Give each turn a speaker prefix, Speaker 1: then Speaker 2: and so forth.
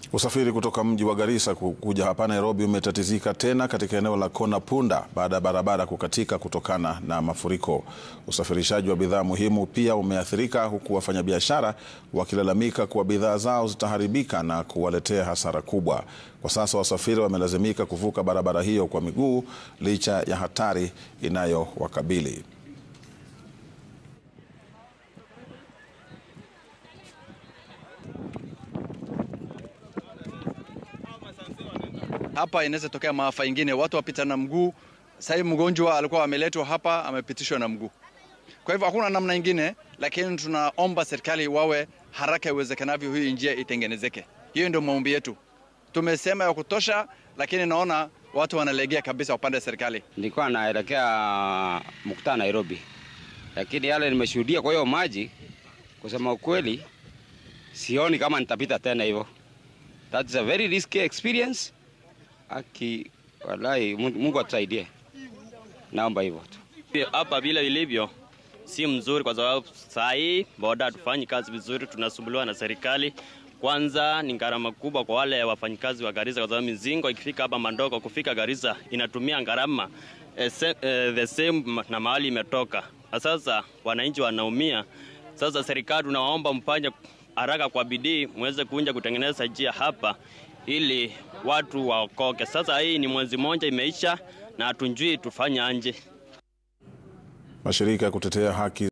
Speaker 1: Usafiri kutoka mji wa Garissa kuja hapa Nairobi umetatizika tena katika eneo la Kona Punda baada ya barabara kukatika kutokana na mafuriko. Usafirishaji wa bidhaa muhimu pia umeathirika huku wafanyabiashara wakilalamika kuwa bidhaa zao zitaharibika na kuwaletea hasara kubwa. Kwa sasa wasafiri wamelazimika kuvuka barabara hiyo kwa miguu licha ya hatari inayowakabili.
Speaker 2: Hapa inaweza tokea maafa ingine, watu wapita na mguu. Sasa mgonjwa alikuwa ameletwa hapa, amepitishwa na mguu. Kwa hivyo hakuna namna ingine, lakini tunaomba serikali wawe haraka iwezekanavyo, hii njia itengenezeke. Hiyo ndio maombi yetu. Tumesema ya kutosha, lakini naona watu wanalegea kabisa upande wa serikali.
Speaker 3: Nilikuwa naelekea mkutano Nairobi, lakini yale nimeshuhudia kwa hiyo maji, kusema ukweli, sioni kama nitapita tena hivyo. That is a very risky experience. Aki walai, Mungu atusaidie, naomba hivyo tu.
Speaker 4: Hapa vile ilivyo si mzuri, kwa sababu saa hii boda hatufanyi kazi vizuri, tunasumbuliwa na serikali. Kwanza ni gharama kubwa kwa wale wafanyikazi wa Garissa, kwa sababu mizingo ikifika hapa Mandoko kufika Garissa inatumia gharama eh, eh, the same na mahali imetoka. Sasa wananchi wanaumia. Sasa serikali tunawaomba mfanye haraka kwa bidii, muweze kuja kutengeneza njia hapa ili watu waokoke. Sasa hii ni mwezi mmoja imeisha na hatunjui tufanye anje.
Speaker 1: Mashirika ya kutetea haki